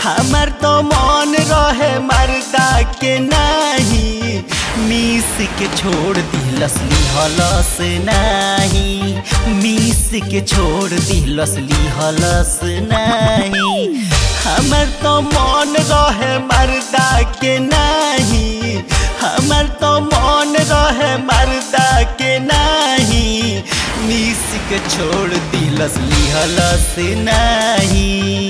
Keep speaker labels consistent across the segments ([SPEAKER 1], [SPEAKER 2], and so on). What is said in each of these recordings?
[SPEAKER 1] हमर तो मन रहे मर्दा के नाही मीस के छोड़ दिलस लिहलस नाही मीस के छोड़ दिलस लिहलस नाही हमर तो मन रहे मर्दा के नाही हमर तो मन रहे मर्दा के नाही मीस के छोड़ दिलस लिहलस नाही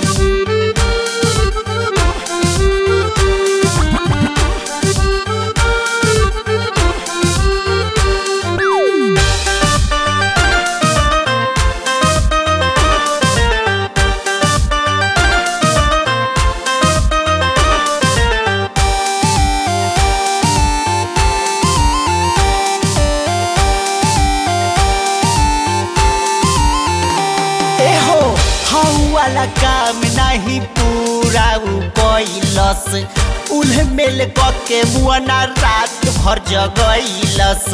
[SPEAKER 1] एहो हौ वाला काम नाही पूरा उ कैलस उल्ह मेल के मुअना रात भर जगैलस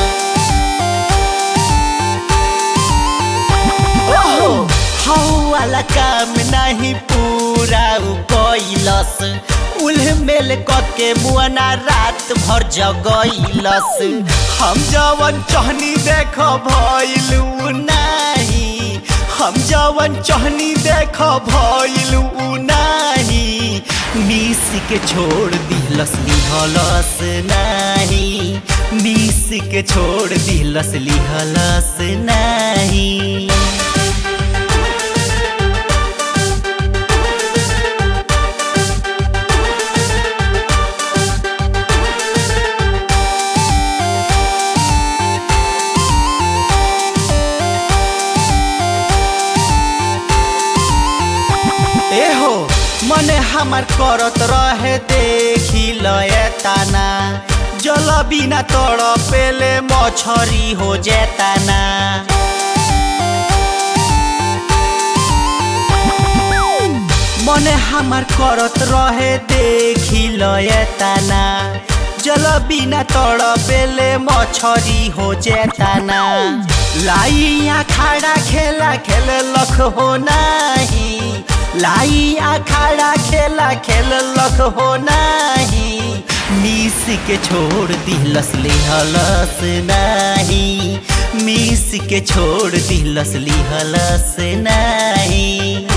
[SPEAKER 1] ओहो हौ वाला काम नाही पूरा उ कैलस उल्ह मेल के मुअना रात भर जगैलस हम जवन चहनी देख भइलू नाही हम जवन चहनी देख भइलू नाही मिस के छोड़ दिलस लिहलस नाही मिस के छोड़ दिलस लिहलस नाही एहो मने हमार करत रहे देखी लय ताना जल बिना तड़ पेले मछरी हो जेताना मने हमार करत रहे देखी लय ताना जल बिना तड़ पेले मछरी हो जेताना लाइया खाड़ा खेला खेल लख हो नाही लाई अखाड़ा खेला खेल लख हो नाही मिस के छोड़ दिलस लिहलस नाही मिस के छोड़ दिलस लिहलस नाही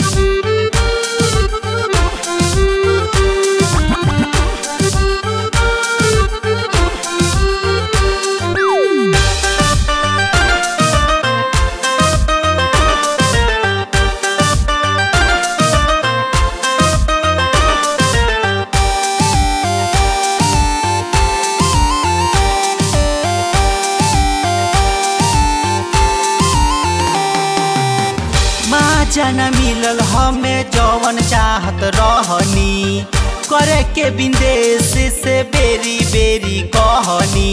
[SPEAKER 1] माँ जाना मिलल हमें जवन चाहत रहनी करे के विदेश से बेरी बेरी कहनी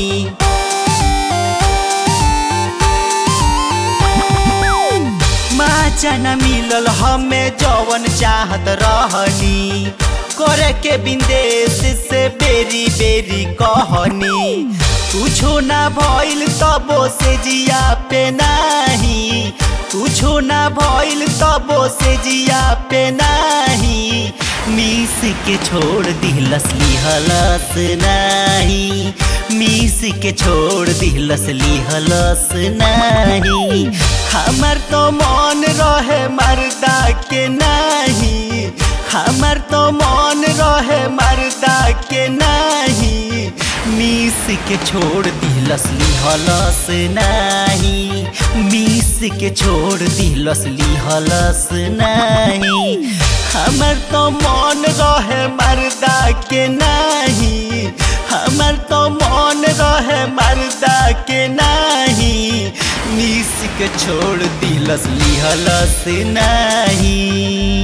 [SPEAKER 1] माँ जाना मिलल हमें जवन चाहत रहनी करे के विदेश से बेरी बेरी कहनी कुछो ना भइल तबो से जिया पे नाही कुछो ना भइल तबो से जिया पे नाही मिस के छोड़ दिलस लिहलस नाही मिस के छोड़ दिलस लिहलस नाही हमर तो मन रहे मर्दा के नाही हमर तो मन रहे मर्दा के नाही मिस के छोड़ दिलस लिहलस नाही मिस के छोड़ दिलस लिहलस नाही हमर तो मन रहे मर्दा के नाही हमर तो मन रहे मर्दा के नाही मिस के छोड़ दिलस लिहलस नाही